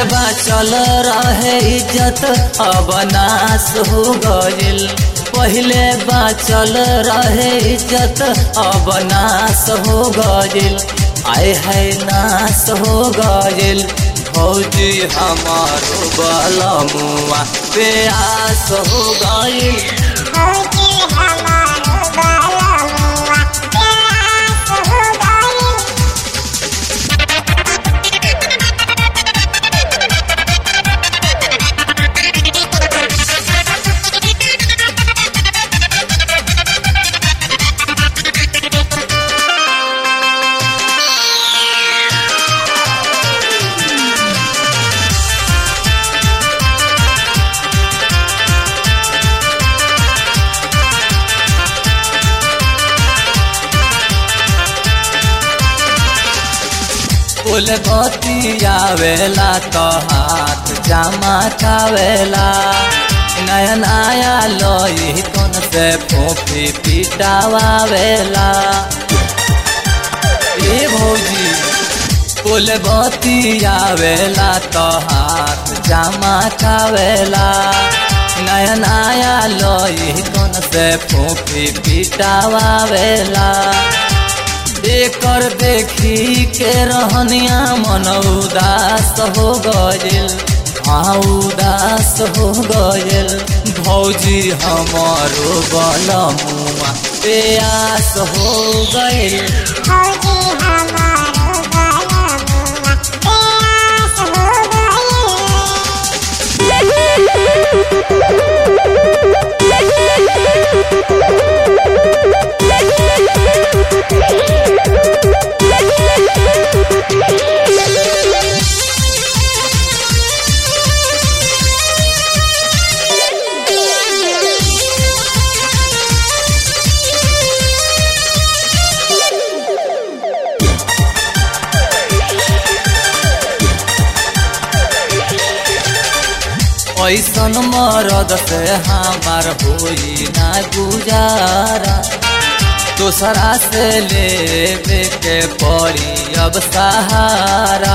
बाचल रहे इज्जत अब नाश हो गइल पहले बाचल रहे इज्जत अब नाश हो गइल आय है नाश हो गइल भौजी हमारो बलमुआ प्यास हो गइल भौजी हमारो बालमुआ प्यास हो गइल फूल बतियावेला तो हाथ जामा खावेला नया नया लोई कौन से फोफी पिटावावेला ए भौजी फूल बतियावेला तो हाथ जामा खावेला नया नया लोई कौन से फोफी पिटावावेला एकर देखी के रहनिया मन उदास हो गइल हाँ उदास हो गइल भौजी हमारो बलमुआ प्यास हो गइल भौजी हमारो बालमुआ प्यास हो गइल ऐसन मरद से हमार होई ना गुजारा दूसरा से लेवे के पड़ी अब सहारा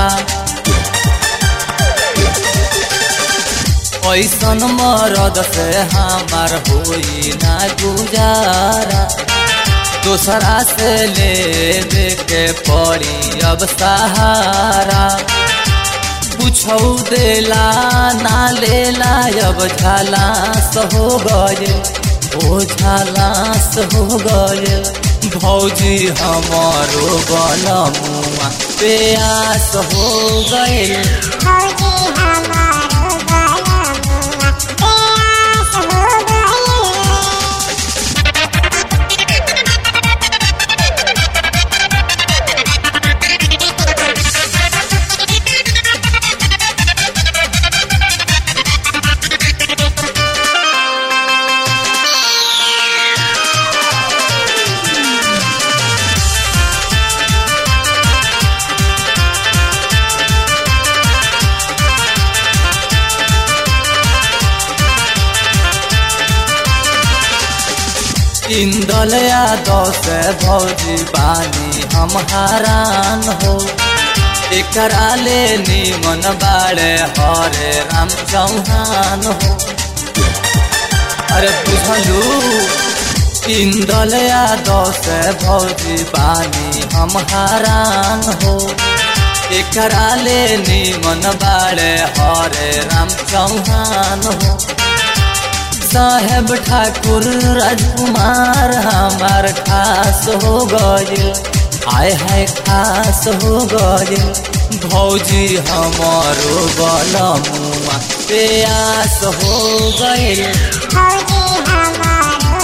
ऐसन मरद से हमार होई ना गुजारा दूसरा से लेवे के पड़ी अब सहारा पूछौ देला ना लेला अब झालास हो गए ओ झालास हो गए भौजी हमारो बलमुआ प्यास हो गए भौजी हमारो बालमुआ प्यास हो गइल इंदल यादव से भौजी बानी हम हरान हो एकरा ले निमन बाड़े हरे राम चौहान हो अरे बुझलू इंदल यादव से भौजी बानी हम हरान हो एकरा ले निमन बाड़े हरे राम चौहान हो साहेब ठाकुर राजकुमार हमार खास हो गए आय है खास हो गए भौजी हमारो बलमुआ प्यास हो गए भौजी हमारो